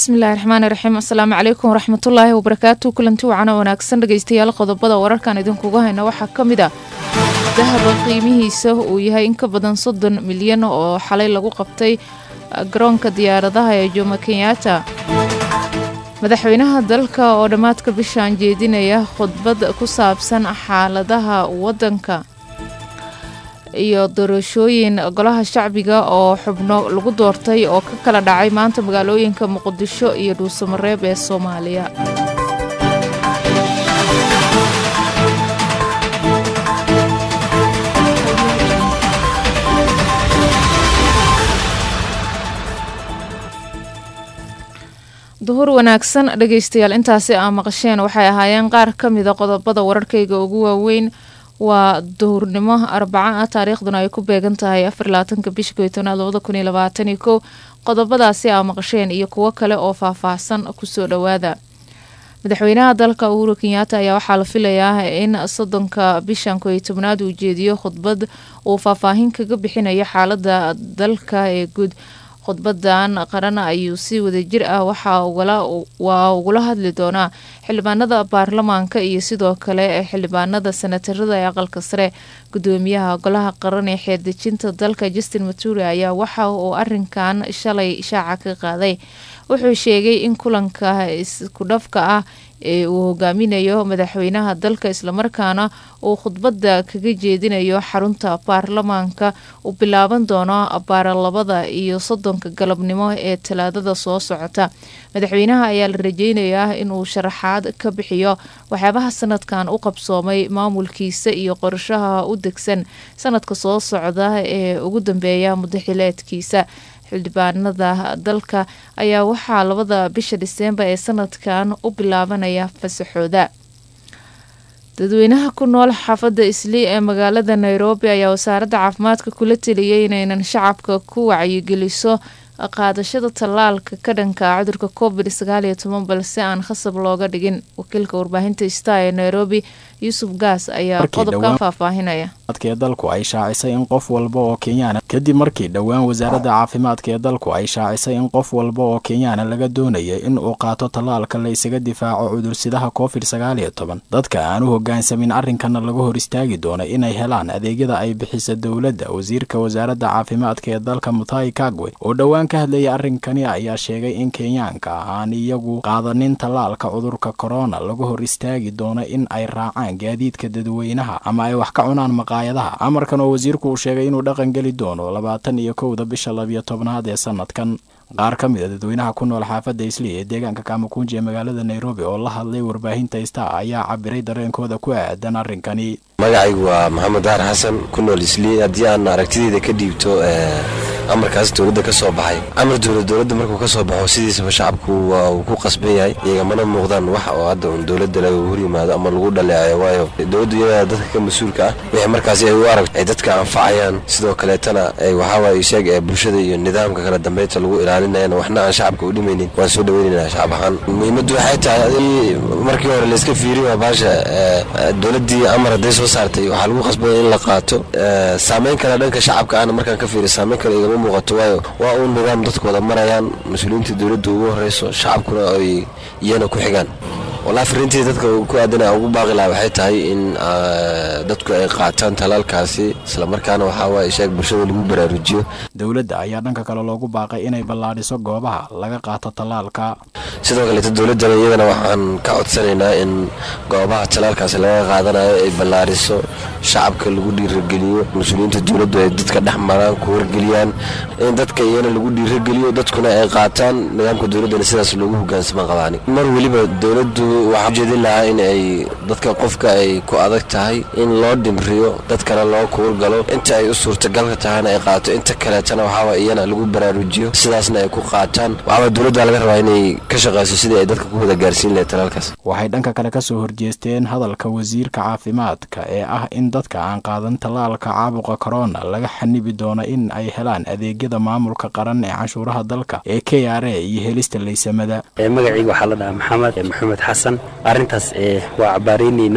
bismillahi raxmaani raxiim asalaamu calaykum waraxmatullaahi wabarakaatu kulanti wacana wanaagsan dhegeystayaal qodobada wararkan idinkuga hayna waxaa ka mid ah dahaba qiimihiisa uu yahay in ka badan soddon milyan oo xalay lagu qabtay garoonka diyaaradaha ee jomo kenyaata madaxweynaha dalka oo dhammaadka bishaan jeedinaya khudbad ku saabsan xaaladaha waddanka iyo doorashooyin golaha shacbiga oo xubno lagu doortay oo ka kala dhacay maanta magaalooyinka muqdisho iyo dhuusamareeb ee soomaaliya duhur wanaagsan dhegeystayaal intaasi aa maqasheen waxay ahaayeen qaar ka mida qodobada wararkayga ugu waaweyn waa duhurnimo arbaca ah taariikhduna ay ku beegan tahay afar labaatanka bisha koy tobnaad labada kun iyo labaataniyo kow qodobadaasi aa maqasheen iyo kuwo kale oo faahfaahsan kusoo dhowaada madaxweynaha dalka uhuru kenyaata ayaa waxaa la filayaa in soddonka bishan koy tobnaad uu jeediyo khudbad uu faahfaahin kaga bixinayo xaalada dalka ee guud khudbadan qaran ayuu si wadajir ah waa ugula hadli doonaa xildhibaanada baarlamaanka iyo sidoo kale xildhibaanada senatarada ee aqalka sare gudoomiyaha golaha qaran ee xeerdejinta dalka justin maturi ayaa waxa uu arinkan shalay shaaca ka qaaday wuxuu sheegay in kulanka iskudhafka ah ee uu hogaaminayo madaxweynaha dalka islamarkaana uu khudbada kaga jeedinayo xarunta baarlamaanka uu bilaaban doono baaralabada iyo soddonka galabnimo ee talaadada soo socota madaxweynaha ayaa la rajeynayaa inuu sharaxaad ka bixiyo waxyaabaha sanadkan u qabsoomay maamulkiisa iyo qorshaha u degsan sanadka soo socda ee ugu dambeeya mudaxileedkiisa xildhibaanada dalka ayaa waxaa labada bisha dhiseembar ee sanadkan u bilaabanaya fasaxooda dadweynaha ku nool xaafadda islii ee magaalada nairobi ayaa wasaaradda caafimaadka kula teliyay inaynan shacabka ku wacyigeliso qaadashada tallaalka ka dhanka cudurka covid sagaal iyo toban balse aan khasab looga dhigin wakiilka warbaahinta star ee nairobi yuusuf gaas ayaa qodobkan faahfaahinaya ee dalku ay shaacisay in qof walba oo kenyaana kadib markii dhowaan wasaaradda caafimaadka ee dalku ay shaacisay in qof walba oo kenyaana laga doonaya in uu qaato tallaalka la isaga difaaco cudursidaha covid sagaal iyo toban dadka aan u hogaansamin arrinkana laga hor istaagi doono inay helaan adeegyada ay bixisa dowladda wasiirka wasaaradda caafimaadka ee dalka mutai kagwe oo dhowaan ka hadlayay arrinkani ayaa sheegay in kenyaanka aan iyagu qaadanin tallaalka cudurka korona laga hor istaagi doono in ay raacaan gaadiidka dadweynaha ama ay wax ka cunaan maqaayadaha amarkan oo wasiirku uu sheegay inuu dhaqan geli doono labaatan iyo kowda bisha labiyo tobnaad ee sanadkan qaar ka mid a dadweynaha ku nool xaafadda islii ee deegaanka kamakunji ee magaalada nairobi oo la hadlay warbaahinta star ayaa cabiray dareenkooda ku aadan arrinkani magacaygu waa maxamed daar xasan ku nool islii haddii aan aragtideyda ka dhiibto amarkaas dowladda ka soo baxay amar dowlad dowladda markuu ka soo baxo sidiisaba shacabku waa uu ku qasban yahay iyagamana muuqdaan wax oo hadda un dowladda laga hor yimaado ama lagu dhaleecayo waayo dowladdu iyadaa dadka ka mas-uulka ah wixii markaasi ay u arag ay dadka anfacayaan sidoo kaleetana ay waxaawaye sheeg ee bulshada iyo nidaamka kala dambeynta lagu ilaalinayana waxna aan shacabka u dhimaynin waan soo dhaweynaynaa shacab ahaan muhiimaddu waxay tahay markii hore layska fiiriy waa baasha dowladdii amar hadday soo saartay waxaa lagu qasbaya in la qaato saameyn kale dhanka shacabka ahna markaan ka fiiriy saameyn kale igama muuqato waayo waa uun nidaam dadku wada marayaan mas-uuliyiinta dowladda ugu horeyso shacabkuna ay iyana ku xigaan walaa fariintii dadka ku aadana ugu baaqi laha waxay tahay in dadku ay qaataan talaalkaasi islamarkaana waxaa waaye sheeg bulshada lagu baraarujiyo dowladda ayaa dhanka kale loogu baaqay inay ballaadhiso goobaha laga qaato tallaalka sidoo kaleeto dowladdana iyadana waxaan ka codsanaynaa in goobaha talaalkaasi laga qaadanayo ay ballaadhiso shacabka lagu dhiirageliyo mas-uuliyiinta dowladdu ay dadka dhex maraan ku wargeliyaan in dadka iyana lagu dhiirageliyo dadkuna ay qaataan nidaamka dowladdana sidaas loogu hogaansaman qabaani mar weliba dowladdu waxaa ujeedin lahaa in ay dadka qofka ay ku adag tahay in loo dhimriyo dadkana loo kuurgalo inta ay u suurtagalka tahayna ay qaato inta kaleetana waxaaba iyana lagu baraarujiyo sidaasna ay ku qaataan waxaaba dowladda laga rabaa inay ka shaqayso sidii ay dadka ku wada gaarsiin lahayd talaalkaas waxay dhanka kale kasoo horjeesteen hadalka wasiirka caafimaadka ee ah in dadka aan qaadan tallaalka caabuqa korona laga xanibi doono in ay helaan adeegyada maamulka qaran ee canshuuraha dalka ee k r a iyo helista laysamada magacayga waxaa la dhahaa maxamed maxamed xasan arrintaas waa cabaaraynaynaa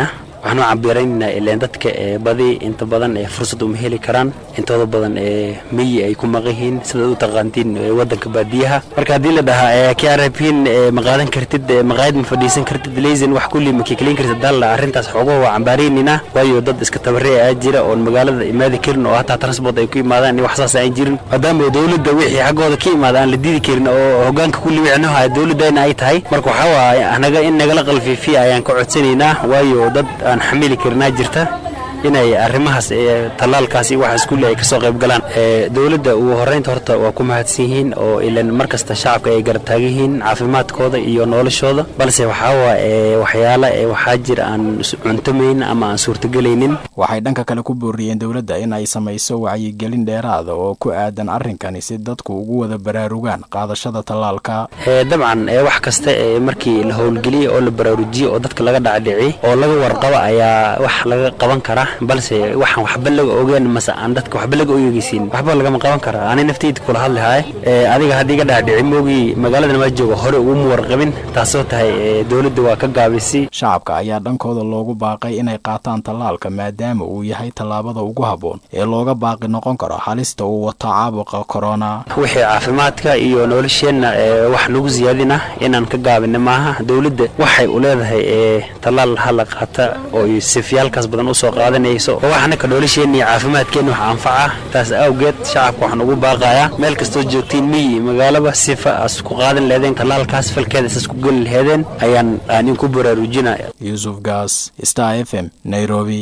waxaanu cabiraynaa ileen dadka badi inta badan fursad uma heli karaan intooda badan miyi ay ku maqayihiin sidaad u taqaantiin wadanka baadiyaha marka haddii la dhahaa krpin ma qaadan kartid maqaayad ma fadhiisan kartid leysin wax kulli ma kikleyn kartid dalla arrintaas xoogaha waa cambaaraynina waayo dad iska tabaree aa jira oon magaalada imaadi karin oo hataa transport ay ku imaadaan wax saas aan jirin maadaama dowladda wixii xaggooda ka imaada aan la diidi karin oo hogaanka kulli wixnuha dowladdeena ay tahay marka waxaa waaye anaga in nagala qalfiifiya ayaan ka codsanaynaa waayo dad aan xamili karinaa jirta inay arrimahaas tallaalkaasi waxaas kulli ay kasoo qayb galaan dowladda ugu horreynta horta waa ku mahadsan yihiin oo ilan mar kasta shacabka ay garab taagan yihiin caafimaadkooda iyo noloshooda balse waxaa waa waxyaala waxaa jira aan cuntomayn ama aan suurtagelaynin waxay dhanka kale ku booriyeen dowladda in ay samayso wacyigelin dheeraada oo ku aadan arrinkani si dadku ugu wada baraarugaan qaadashada tallaalka dabcan wax kasta markii la howlgeliya oo la baraarujiyo oo dadka laga dhacdhiciy oo laga warqabo ayaa wax laga qaban karaa balse waxaan waxba laga ogeen mase aan dadka waxba laga oyogeysiin waxba lagama qaban karaa ani naftayda kula hadlihaye adiga haddii ga dhacdhici moogii magaaladan waa jooga hore uguma warqabin taasoo tahay dowladda waa ka gaabisay shacabka ayaa dhankooda loogu baaqay inay qaataan tallaalka maadaama uu yahay tallaabada ugu habboon ee looga baaqi noqon karo halista uu wato caabuqa korona wixii caafimaadka iyo nolosheenna wax nagu siyaadina inaan ka gaabina maaha dowladda waxay u leedahay tallaal hala qaata oo sifyaalkaas badan usoo qaadanayso oo waxna ka nolosheenna iyo caafimaadkeenna wax anfaca taas awgeed shacabka waxaan ugu baaqayaa meel kastoo joogtiin miyi magaalaba sifa as ku qaadan leedeen tallaalkaas falkeeda isas ku geli laheedeen ayaan aanin ku baraarujinaya yuusuf gaas star f m nairobi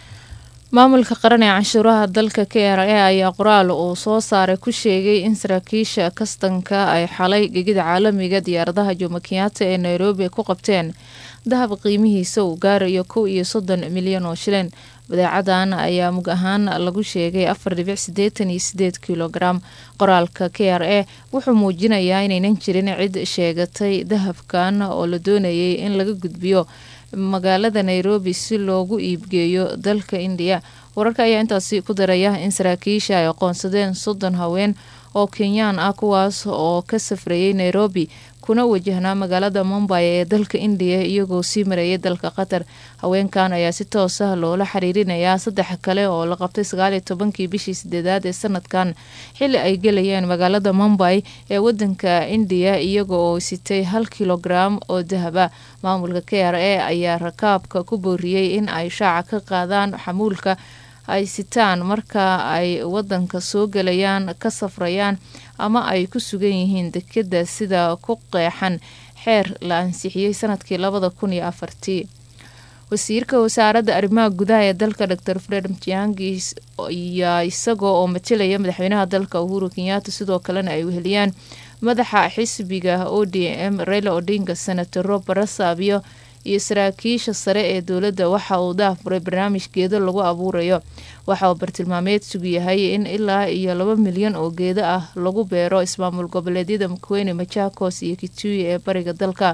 maamulka qaran ee canshuuraha dalka k r a ayaa qoraal uu soo saaray ku sheegay in saraakiisha kastanka ay xalay gegida caalamiga diyaaradaha jomo kenyaata ee nairobi ku qabteen dahab qiimihiisa uu gaarayo kow iyo soddon milyan oo shilin badeecadan ayaa mug ahaan lagu sheegay afar dhibic sideetan iyo sideed kilogaram qoraalka k r a wuxuu muujinayaa inaynan jirin cid sheegatay dahabkan oo la doonayay in laga gudbiyo magaalada nairobi si loogu iibgeeyo dalka indiya wararka ayaa intaasi ku daraya in saraakiisha ay aqoonsadeen soddon haween oo kenyaan ah kuwaas oo ka safrayay nairobi kuna wajahnaa magaalada mumbay ee dalka indiya iyagoo sii marayay dalka qatar haweenkan ayaa si toos ah loola xiriirinayaa saddex kale oo la qabtay sagaaliyo tobankii bishii sideedaad ee sanadkan xili ay gelayeen magaalada mumbay ee wadanka indiya iyaga oo sitay hal kilogaram oo dahaba maamulka k r a ayaa rakaabka ku booriyey in ay shaaca ka qaadaan xamuulka ay sitaan marka ay wadanka soo gelayaan ka safrayaan ama ay ku sugan yihiin dekeda sida ku qeexan xeer la ansixiyey sanadkii labada kun iyo afartii wasiirka wasaaradda arrimaha gudaha ee dalka dor fred mtiangi ayaa isagoo oo matalaya madaxweynaha dalka uhuru kenyaata sidoo kalena ay weheliyaan madaxa xisbiga o d m reyla odinga senatoro barasabio iyo saraakiisha sare ee dowladda waxa uu daafuray barnaamij geedo lagu abuurayo waxa uu bartilmaameedsigu yahay in ilaa iyo laba milyan oo geedo ah lagu beero ismaamul goboleedyada mukweyne machakos iyo kituyi ee bariga dalka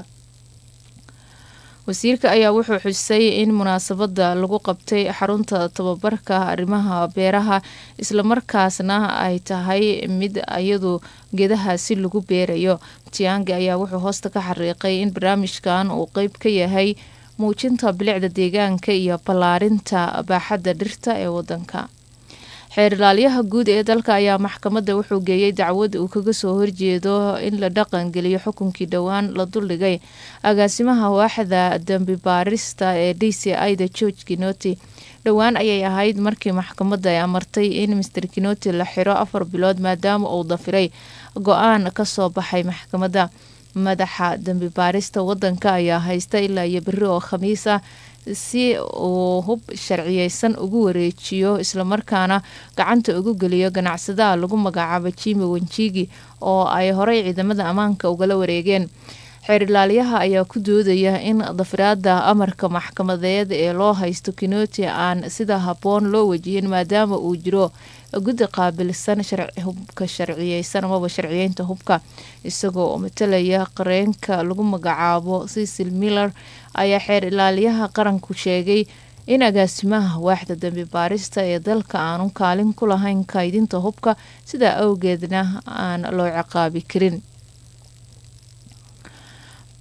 wasiirka ayaa wuxuu xusay in munaasabada lagu qabtay xarunta tababarka arrimaha beeraha islamarkaasna ay tahay mid iyadu geedahaasi lagu beerayo tiangi ayaa wuxuu hoosta ka xariiqay in barnaamijkan uu qeyb ka yahay muujinta bilicda deegaanka iyo ballaarinta baaxadda dhirta ee wadanka xeer ilaalyaha guud ee dalka ayaa maxkamadda wuxuu geeyey dacwad uu kaga soo horjeedo in la dhaqangeliyo xukunkii dhowaan la duldhigay agaasimaha waaxda dambi baarista ee d c i da george kinoti dhowaan ayay ahayd markii maxkamadda ay amartay in master kinoti la xiro afar bilood maadaama uu dafiray go-aan kasoo baxay maxkamadda madaxa dambi baarista wadanka ayaa haysta ilaa iyo beri oo khamiis ah si uu hub sharciyeysan ugu wareejiyo islamarkaana gacanta ugu geliyo ganacsadaha lagu magacaabo jimi wenjigi oo ay horey ciidamada ammaanka ugala wareegeen xeer ilaalyaha ayaa ku doodaya in dafiraada amarka maxkamadeed ee loo haysto kinoti aan sida habboon loo wajihin maadaama uu jiro guddi qaabilsan hubka sharciyeysan amaba sharciyeynta hubka isagoo oo matalaya qareenka lagu magacaabo cecil miller ayaa xeer ilaalyaha qaranku sheegay in agaasimaha waaxda dambi baarista ee dalka aanu kaalin ku lahayn kaydinta hubka sidaa awgeedna aan loo ciqaabi karin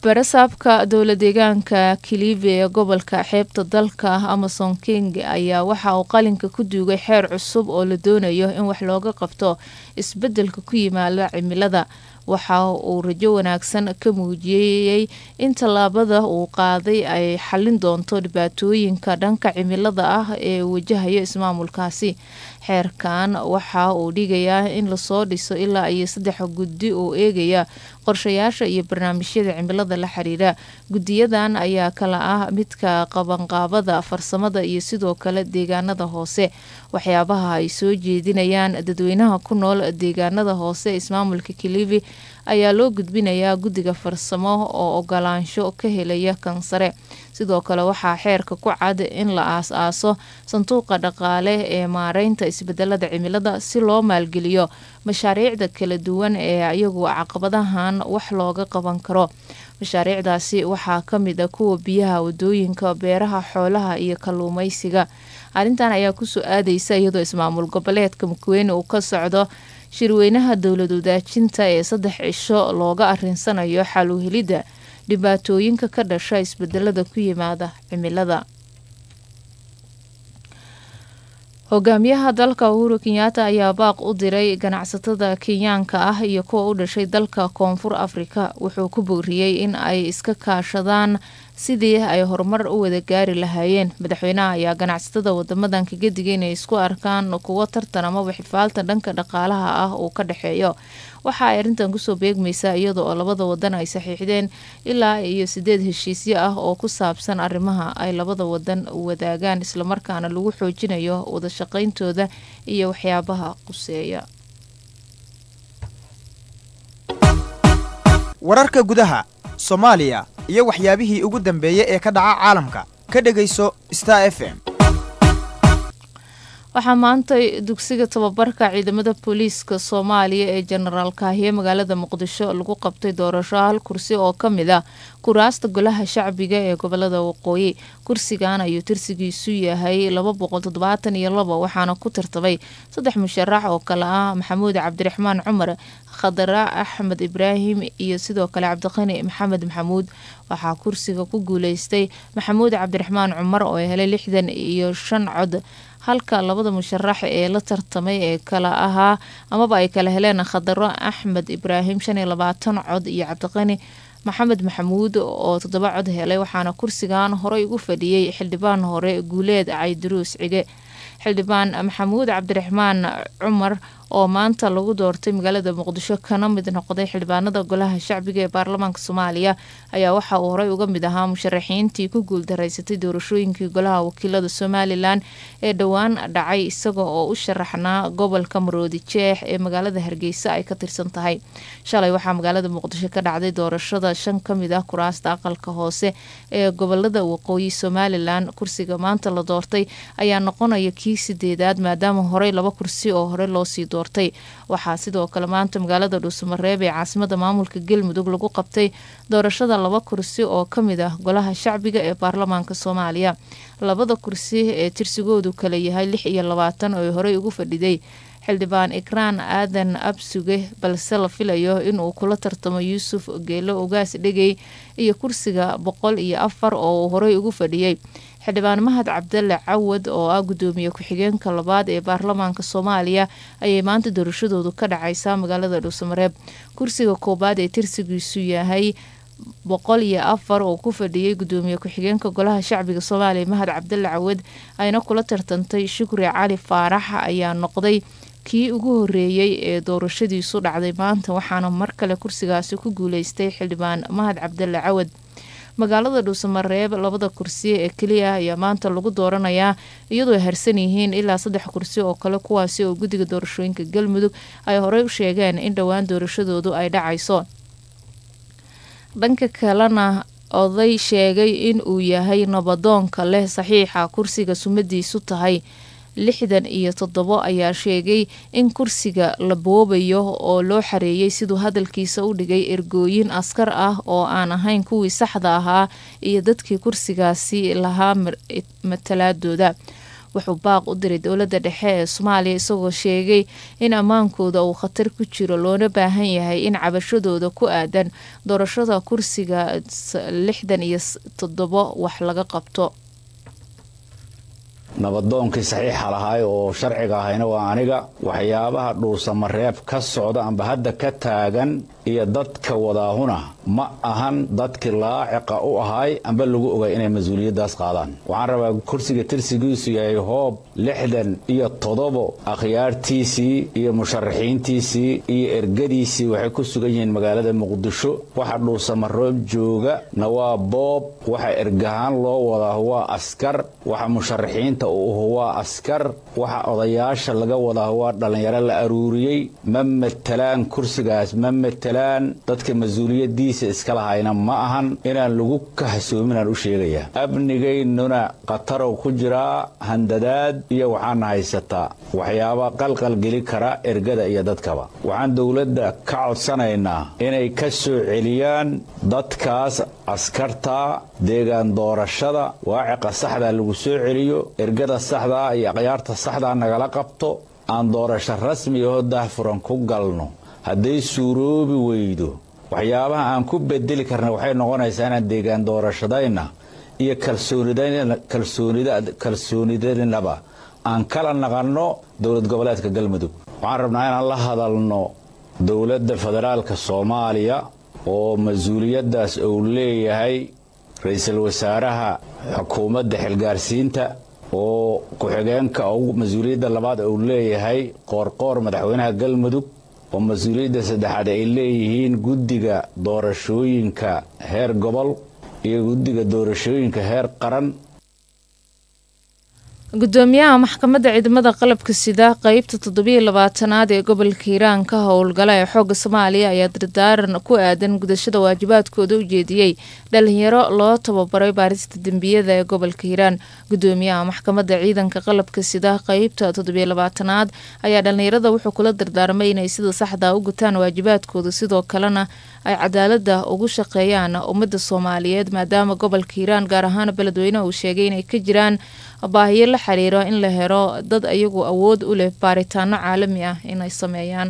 barasaabka dowla deegaanka kilive ee gobolka xeebta dalka amason king ayaa waxa uu qalinka ku duugay xeer cusub oo la doonayo in wax looga qabto isbedelka ku yimaada cimilada waxa uu rajo wanaagsan ka muujiyey in tallaabada uu qaaday ay xallin doonto dhibaatooyinka dhanka cimilada ah ee wajahayo ismaamulkaasi xeerkan waxa uu dhigayaa in lasoo dhiso ilaa iyo saddex guddi oo eegaya qorshayaasha iyo barnaamijyada cimilada la xiriira guddiyadan ayaa kala ah midka qabanqaabada farsamada iyo sidoo kale deegaanada hoose waxyaabaha ay soo jeedinayaan dadweynaha ku nool deegaanada hoose ismaamulka kilivi ayaa loo gudbinayaa guddiga farsamo oo ogolaansho ka helaya kansare sidoo kale waxaa xeerka ku cad in la aas-aaso sanduuqa dhaqaale ee maareynta isbedelada cimilada si loo maalgeliyo mashaariicda kala duwan ee iyagu caqabadahan wax looga qaban karo mashaariicdaasi waxaa ka mid a kuwa biyaha wadooyinka beeraha xoolaha iyo kalluumeysiga arrintan ayaa kusoo aadeysa iyadoo ismaamul goboleedka mukweyn uu ka socdo shirweynaha dowlad wadaajinta ee saddex cisho looga arinsanayo xal u helidda dhibaatooyinka ka dhasha isbedelada ku yimaada cimilada hogaamiyaha dalka uhuru kenyaata ayaa baaq u diray ganacsatada kenyaanka ah iyo kuwa u dhashay dalka koonfur afrika wuxuu ku booriyey in ay iska kaashadaan sidii ay horumar u wada gaari lahaayeen madaxweynaha ayaa ganacsatada wadamadan kaga digay inay isku arkaan kuwo tartan amaba xifaalta dhanka dhaqaalaha ah uu ka dhexeeyo waxa ay arrintan kusoo beegmaysaa iyada oo labada wadan ay saxiixdeen ilaa iyo sideed heshiisyo ah oo ku saabsan arrimaha ay labada wadan wadaagaan islamarkaana lagu xoojinayo wadashaqayntooda iyo waxyaabaha quseeya wararka gudaha soomaaliya iyo waxyaabihii ugu dambeeyey ee ka dhaca caalamka ka dhegayso star f m waxaa maantay dugsiga tababarka ciidamada booliiska soomaaliya ee jenaraal kaahiye magaalada muqdisho lagu qabtay doorasho hal kursi oo ka mid ah kuraasta golaha shacbiga ee gobolada waqooyi kursigan ayuu tirsigiisu yahay laba boqol toddobaatan iyo labo waxaana ku tartamay saddex musharax oo kale ah maxamuud cabdiraxmaan cumar khadara axmed ibraahim iyo sidoo kale cabdiqani maxamed maxamuud waxaa kursiga ku guuleystay maxamuud cabdiraxmaan cumar oo helay lixdan iyo shan cod halka labada musharax ee la tartamay ee kala ahaa amaba ay kala heleen khadaro axmed ibraahim shan iyo labaatan cod iyo cabdiqani maxamed maxamuud oo toddoba cod helay waxaana kursigan horey ugu fadhiyey xildhibaan hore guuleed cayduruus cige xildhibaan maxamuud cabdiraxmaan cumar oo maanta lagu doortay magaalada muqdisho kana mid noqday xildhibaanada golaha shacbiga ee baarlamaanka soomaaliya ayaa waxa uu horey uga mid ahaa musharaxiintii ku guuldaraysatay doorashooyinkii golaha wakiilada somalilan ee dhowaan dhacay isaga oo u sharaxnaa gobolka maroodi jeex ee magaalada hargeysa ay ka tirsan tahay shalay waxaa magaalada muqdisho ka dhacday doorashada shan ka mid ah kuraasta aqalka hoose ee gobolada waqooyi somalilan kursiga maanta la doortay ayaa noqonaya kii sideedaad maadaama horey laba kursi oo hore loosii doortay waxaa sidoo kale maanta magaalada dhuusamareeb ee caasimada maamulka galmudug lagu qabtay doorashada laba kursi oo kamid ah golaha shacbiga ee baarlamaanka soomaaliya labada kursi ee tirsigoodu kala yahay lix iyo labaatan oo horey ugu fadhiday xildhibaan ikraan aadan absuge balse la filayo inuu kula tartamo yuusuf geelo ogaas dhegey iyo kursiga boqol iyo afar oo uu horey ugu fadhiyey xildhibaan mahad cabdalle cawad oo ah gudoomiye ku-xigeenka labaad ee baarlamaanka soomaaliya ayay maanta doorashadoodu ka dhacaysaa magaalada dhuusamareeb kursiga koobaad ee tirsigiisu yahay boqol iyo afar oo ku fadhiyey gudoomiye ku-xigeenka golaha shacbiga soomaaliya mahad cabdalle cawad ayna kula tartantay shukri cali faarax ayaa noqday kii ugu horeeyey ee doorashadiisu dhacday maanta waxaana mar kale kursigaasi ku guuleystay xildhibaan mahad cabdalle cawad magaalada dhuusamareeb labada kursi ee keliya ayaa maanta lagu dooranayaa iyadoo ay harsan yihiin ilaa saddex kursi oo kale kuwaasi oo guddiga doorashooyinka galmudug ay horey u sheegeen in dhowaan doorashadoodu ay dhacayso dhanka kalena oday sheegay in uu yahay nabadoonka leh saxiixa kursiga sumadiisu tahay lixdan iyo toddobo ayaa sheegay in kursiga la boobayo oo loo xareeyay siduu hadalkiisa u dhigay ergooyin askar ah oo aan ahayn kuwii saxda ahaa iyo dadkii kursigaasi lahaa matalaadooda wuxuu baaq u diray dowladda dhexe ee soomaaliya isagoo sheegay in ammaankooda uu khatar ku jiro loona baahan yahay in cabashadooda ku aadan doorashada kursiga lixdan iyo toddobo wax laga qabto nabadoonkii saxiixa lahaay oo sharciga ahayna waa aniga waxyaabaha dhuusamareeb ka socda amba hadda ka taagan iyo dadka wadaahuna ma ahan dadkii laaciqa u ahaay amba lagu ogay inay mas-uuliyaddaas qaadaan waxaan rabaa kursiga tirsigiisu yahay hoob lixdan iyo toddobo akhyaartiisii iyo musharaxiintiisii iyo ergadiisii waxay ku sugan yihiin magaalada muqdisho waxa dhuusamaroob jooga na waa boob waxa ergahaan loo wadaa waa askar waxa musharaxiinta u ahu waa askar waxa odayaasha laga wadaa waa dhallinyaro la aruuriyey ma matelaan kursigaas ma matelaan dadka mas-uuliyaddiisa iska lahayna ma ahan inaan lagu kahsoominaan u sheegayaa amnigaynuna khatarow ku jiraa handadaad iyo waxaana haysataa waxyaaba qalqal geli kara ergada iyo dadkaba waxaan dowladda ka codsanaynaa inay ka soo celiyaan dadkaas askarta deegaan doorashada waaciqa saxdaa lagu soo celiyo ergada saxdaa iyo akhyaarta saxdaa nagala qabto aan doorasho rasmi aho dahfuran ku galno hadday suuroobi weydo waxyaabaha aan ku bedeli karna waxay noqonaysaa inaan deegaan doorashadayna iyo kalsoonidanaba aan kala naqanno dowlad goboleedka galmudug waxaan rabnaa inaan la hadalno dowladda federaalka soomaaliya oo mas-uuliyaddaas uu leeyahay ra-iisul wasaaraha xukuumadda xilgaarsiinta oo ku-xigeenka mas-uuliyadda labaad uu leeyahay qoorqoor madaxweynaha galmudug oo mas-uuliyadda saddexaad ay leeyihiin guddiga doorashooyinka heer gobol iyo guddiga doorashooyinka heer qaran gudoomiyaha maxkamadda ciidamada qalabka sida qeybta toddobiyo labaatanaad ee gobolka hiiraan ka howlgala ee xooga soomaaliya ayaa dardaaran ku aadan gudashada waajibaadkooda u jeediyey dhalinyaro loo tababaray baarista dembiyada ee gobolka hiiraan gudoomiyaha maxkamadda ciidanka qalabka sida qeybta toddobiyo labaatanaad ayaa dhalinyarada wuxuu kula dardaarmay inay sida saxda u gutaan waajibaadkooda sidoo kalena ay cadaalada ugu shaqeeyaan ummadda soomaaliyeed maadaama gobolka hiiraan gaar ahaan beledweyne uu sheegay inay ka jiraan baahiyo la xiriiro in la helo dad ayagu awood u leh baaritaano caalami ah inay sameeyaan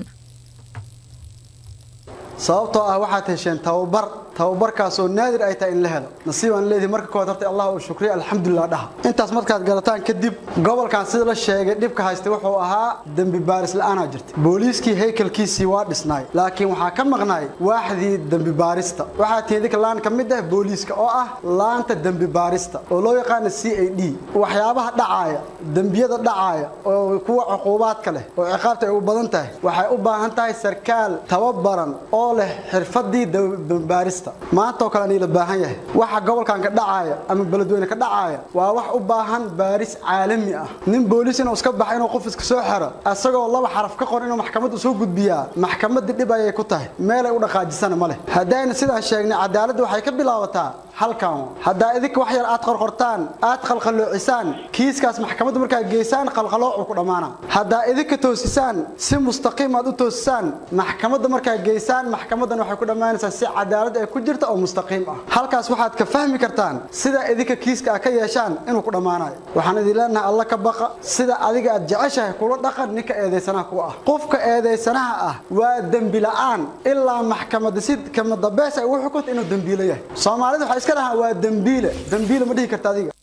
sababtoo ah waxaad hesheen tababar tababarkaasoo naadir ay tahay in la helo nasiibaan leedihi marka kowaad horta allah uu shukriya alxamdulilah dhaha intaas markaad garataan kadib gobolkan sida la sheegay dhibka haystay wuxuu ahaa dembi baaris la-aanaa jirta booliiskii haykalkiisii waa dhisnaay laakiin waxaa ka maqnaay waaxdii dembi baarista waxaa tihi idinka laan ka mid ah booliiska oo ah laanta dembi baarista oo loo yaqaana c a d waxyaabaha dhacaaya dembiyada dhacaaya oo kuwa cuquubaadka leh oo ciqaabta ay u badan tahay waxay u baahan tahay sarkaal tababaran oo leh xirfadii dembibaarista maanta oo kale nii la baahan yahay waxa gobolkan ka dhacaaya ama beledweyne ka dhacaaya waa wax u baahan baaris caalami ah nin booliis inuu iska baxa inuu qof iska soo xiro isagoo laba xaraf ka qor inuu maxkamadda soo gudbiyaa maxkamadda dhib ayay ku tahay meelay u dhaqaajisana ma leh haddayna sidaan sheegnay cadaaladda waxay ka bilaabataa halkan haddaa idinka wax yar aad qorqortaan aad qalqaloocisaan kiiskaas maxkamadda markaad geysaan qalqaloocu ku dhammaana haddaa idinka toosisaan si mustaqiim aad u toosisaan maxkamadda markaad geysaan maxkamaddan waxay ku dhammaanaysaa si cadaalad ay ku jirta oo mustaqiim ah halkaas waxaad ka fahmi kartaan sida idinka kiiska aad ka yeeshaan inuu ku dhammaanayo waxaan idin leenahay alla ka baqa sida adiga aad jeceshahay kula dhaqan ninka eedaysanaha kuwa ah qofka eedaysanaha ah waa dembi la'aan ilaa maxkamadda si kamadabees ay u xukunta inuu dembiilo yahay soomaalida waxay iska dhahaan waa dembiile dembiile ma dhihi karta adiga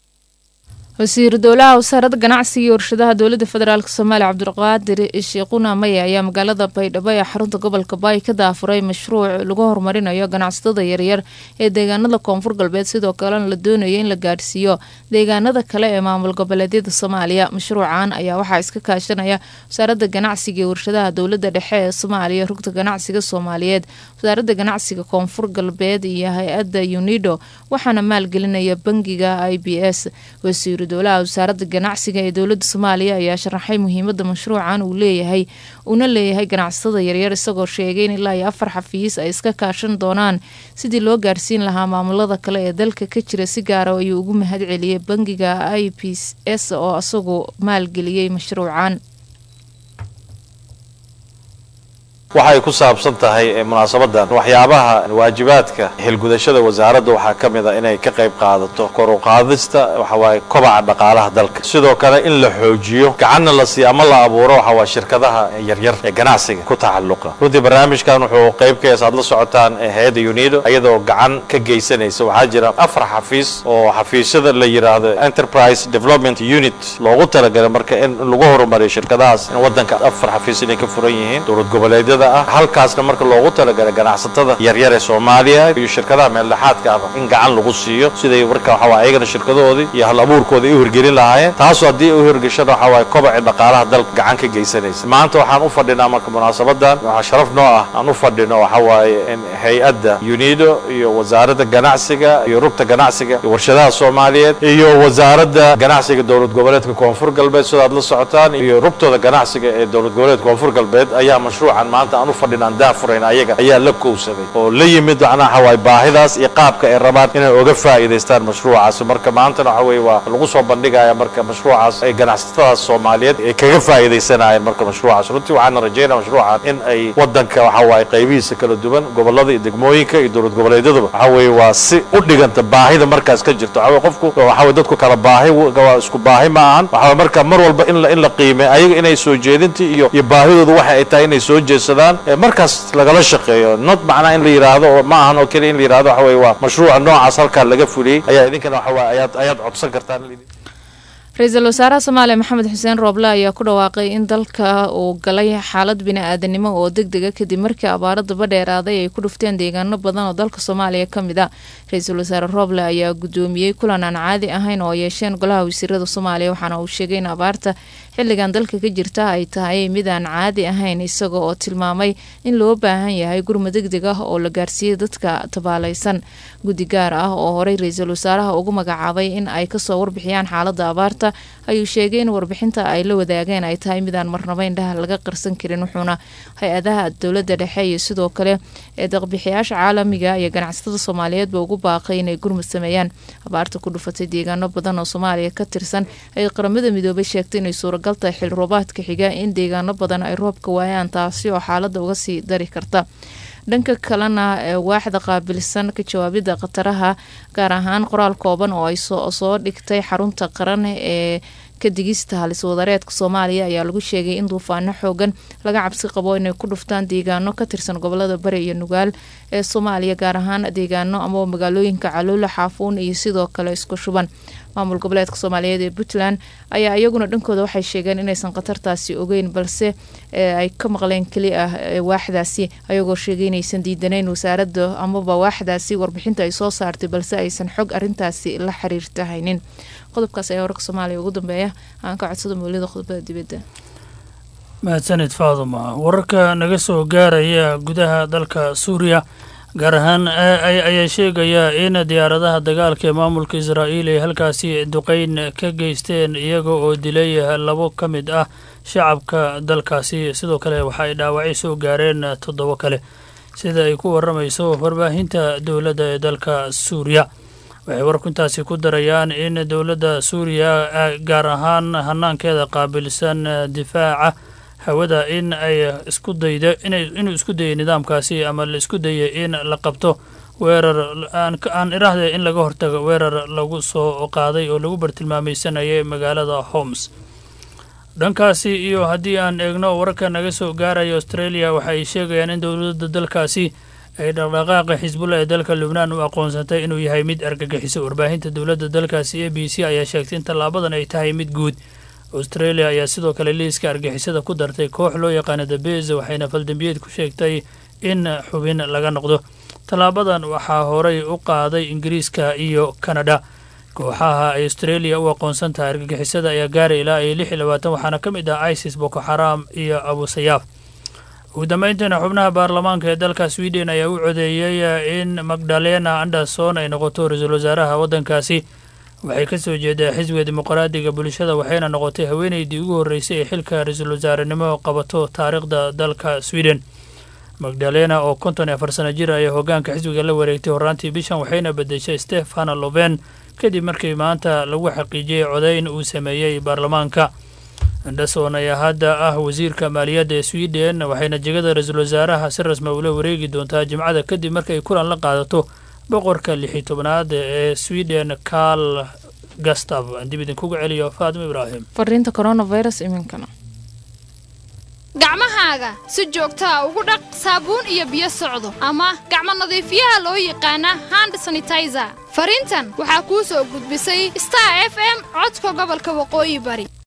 wasiiru dowlaha wasaaradda ganacsiga iyo warshadaha dowladda federaalk soomaaliya cabdulqaadir sheekuna maye ayaa magaalada baydhabo ee xarunta gobolka baay ka daafuray mashruuc lagu horumarinayo ganacsatada yaryar ee deegaanada koonfur galbeed sidoo kalena la doonayo in la gaadhsiiyo deegaanada kale ee maamul goboleedyada soomaaliya mashruucan ayaa waxaa iska kaashanaya wasaaradda ganacsiga iyo warshadaha dowladda dhexe ee soomaaliya rugta ganacsiga soomaaliyeed wasaaradda ganacsiga koonfur galbeed iyo hay-adda unido waxaana maalgelinaya bangiga i b s wasiiru dowlaha wasaaradda ganacsiga ee dowladda soomaaliya ayaa sharaxay muhiimada mashruucan uu leeyahay uuna leeyahay ganacsatada yaryar isagoo sheegay in ilaa iyo afar xafiis ay iska kaashan doonaan sidii loo gaarsiin lahaa maamulada kale ee dalka ka jira si gaara ayuu ugu mahad celiyey bangiga i p s oo isagu maalgeliyey mashruucan waxay ku saabsan tahay munaasabadan waxyaabaha waajibaadka xilgudashada wasaaradda waxaa ka mid a inay ka qayb qaadato kor u qaadista waxawaaye kobaca dhaqaalaha dalka sidoo kale in la xoojiyo gacanna la siiyo ama la abuuro waxawaa shirkadaha yaryar ee ganacsiga ku tacalluqa runtii barnaamijkan wuxuu qayb ka yahay aad la socotaan hay-adda unido iyadoo gacan ka geysanaysa waxaa jira afar xafiis oo xafiisyada la yidhaahdo enterprise development unit loogu talagalay marka in lagu horumariyo shirkadahaas in waddanka afar xafiis inay ka furan yihiin dowlad goboleedyada ah halkaasna marka loogu talagalay ganacsatada yaryar ee soomaaliya iyo shirkadaha meeldhexaadka ah in gacan lagu siiyo siday marka waxawaa ayagana shirkadahoodii iyo hal abuurkooda ay u hirgelin lahaayeen taasoo haddii u hirgashana waxawaaye kobaci dhaqaalaha dalka gacan ka geysanaysa maanta waxaan u fadhinaa marka munaasabadan waxaa sharaf noo ah aan u fadhino waxawaaye in hay-adda unido iyo wasaaradda ganacsiga iyo rugta ganacsiga iyo warshadaha soomaaliyeed iyo wasaaradda ganacsiga dowlad goboleedka koonfur galbeed sidaad la socotaan iyo rugtooda ganacsiga ee dowlad goboleedka koonfur galbeed ayaa mashruucan maanta aan u fadhinaan daafurayn ayaga ayaa la kowsaday oo la yimid macnaha waxawaaye baahidaas iyo qaabka ay rabaan inay oga faa'iidaystaan mashruucaas marka maantana waxa weeye waa lagu soo bandhigaya marka mashruucaas ay ganacsatadaas soomaaliyeed ay kaga faa'iidaysanayeen marka mashruucaas runtii waxaana rajaynaya mashruucan in ay waddanka waxawaaye qaybihiisa kala duwan gobollada iyo degmooyinka iyo dowlad goboleedyaduba waxa weeye waa si u dhiganta baahida markaas ka jirto waxa weye qofku waxa weye dadku kala baahi waa isku baahi ma ahan waxa marka mar walba in la in la qiimeeyo ayaga inay soo jeedintii iyo iyo baahidoodu waxa ay tahay inay soo jeedsadaan markaas lagala shaqeeyo not macnaa in la yidhaahdo oo ma ahan oo keliya in la yidhahdo waxa weye waa mashruuca noocaas halkaa laga fuliyey ayaa idinkana waxa waa ayaad ayaad codsan kartaan ra-iisul wasaaraha soomaaliya maxamed xuseen rooble ayaa ku dhawaaqay in dalka uu galay xaalad bini-aadanimo oo deg dega kadib markii abaaro daba dheeraaday ay ku dhufteen deegaano badan oo dalka soomaaliya ka mid a ra-iisul wasaare rooble ayaa guddoomiyey kulan aan caadi ahayn oo yeesheen golaha wasiirada soomaaliya waxaana uu sheegay in abaarta xilligan dalka ka jirta ay tahay mid aan caadi ahayn isaga oo tilmaamay in loo baahan yahay gurma deg deg ah oo la gaarsiiyey dadka tabaalaysan guddi gaar ah oo horey ra-iisul wasaaraha ugu magacaabay in ay kasoo warbixiyaan xaalada abaarta ayuu sheegay in warbixinta ay la wadaageen ay tahay midaan marnaba indhaha laga qarsan karin wuxuuna hay-adaha dowladda dhexe iyo sidoo kale ee daqbixiyaasha caalamiga iyo ganacsatada soomaaliyeedba ugu baaqay inay gurmud sameeyaan abaarta ku dhufatay deegaano badan oo soomaaliya ka tirsan ay qaramada midoobay sheegtay inay suuragal tahay xil roobaadka xiga in deegaano badan ay roobka waayaan taasi oo xaalada uga sii dari karta dhanka kalena waaxda qaabilsan ka jawaabida khataraha gaar ahaan qoraal kooban oo ay soo dhigtay xarunta qaran ee ka digista halis wadareedka soomaaliya ayaa lagu sheegay in duufaano xoogan laga cabsi qabo inay ku dhuftaan deegaano ka tirsan gobolada bari iyo nugaal ee soomaaliya gaar ahaan deegaano ama magaalooyinka caluula xaafuun iyo sidoo kale isku shuban maamul goboleedka soomaaliyeed ee puntland ayaa iyaguna dhankooda waxay sheegeen inaysan khatartaasi ogeyn balse ay ka maqleen keli ah waaxdaasi ayagoo sheegay inaysan diidanayn wasaarada amaba waaxdaasi warbixinta ay soo saartay balse aysan xog arintaasi la xiriirta haynin qodobkaas ayaa wararka soomaaliya ugu dambeeya aan ka codsada mawlida khudbada dibadda mahadsanid faaduma wararka naga soo gaaraya gudaha dalka suuriya gaar ahaan ayaa sheegaya in diyaaradaha dagaalka ee maamulka israa'iil ay halkaasi duqeyn ka geysteen iyaga oo dilay labo ka mid ah shacabka dalkaasi sidoo kale waxa ay dhaawacyo soo gaareen toddobo kale sida ay ku waramayso warbaahinta dowladda ee dalka suuriya waxay warku intaasi ku darayaan in dowladda suuriya gaar ahaan hanaankeeda qaabilsan difaaca hawada in ay isku dayda inuu isku dayay nidaamkaasi ama la isku dayay in la qabto weerar aan iraahda in laga hortago weerar lagu soo qaaday oo lagu bartilmaamaysanayay magaalada homs dhankaasi iyo haddii aan eegno wararka naga soo gaaraya australia waxa ay sheegayaan in dowladda dalkaasi ay dhaqdhaqaaqa xisbullah ee dalka lubnaan u aqoonsatay inuu yahay mid argagixiso warbaahinta dowladda dalkaasi a b c ayaa sheegtay in tallaabadan ay tahay mid guud australia ayaa sidoo kale liiska argixisada ku dartay koox loo yaqaana dabeze waxayna faldambiyeed ku sheegtay in xubin laga noqdo tallaabadan waxaa horay u qaaday ingiriiska iyo kanada kooxaha ay australia u aqoonsan tahay argagixisada ayaa gaaray ilaa iyo lix iyo labaatan waxaana ka mid ah isis boko xaraam iyo abusayaaf ugu dambeyntiina xubnaha baarlamaanka ee dalka sweden ayaa u codeeyey in magdalena anderson ay noqoto ra-iisul wasaaraha waddankaasi waxay ka soo jeedaa xisbiga dimuqraadiga bulshada waxayna noqotay haweeneydii ugu horreysay ee xilka ra-iisul wasaarenimo qabato taariikhda dalka sweden magdalena oo konton iyo afar sano jir ayaa hoggaanka xisbiga la wareegtay horraantii bishan waxayna bedeshay stefana loven kadib markii maanta lagu xaqiijiyey codayn uu sameeyey baarlamaanka anderson ayaa hadda ah wasiirka maaliyadda ee sweden waxayna jegada ra-iisul wasaaraha si rasmi ula wareegi doontaa jimcada kadib markay kulan la qaadato boqorka lix iyo tobnaad ee sweden karl gastav aan dib idinkuga celiyo faatimo ibraahim fariinta coronavirus iminkana gacmahaaga si joogtaa ugu dhaq saabuun iyo biyo socdo ama gacmo nadiifiyaha loo yaqaana hand sanitizer fariintan waxaa kuu soo gudbisay star f m codka gobolka waqooyi bari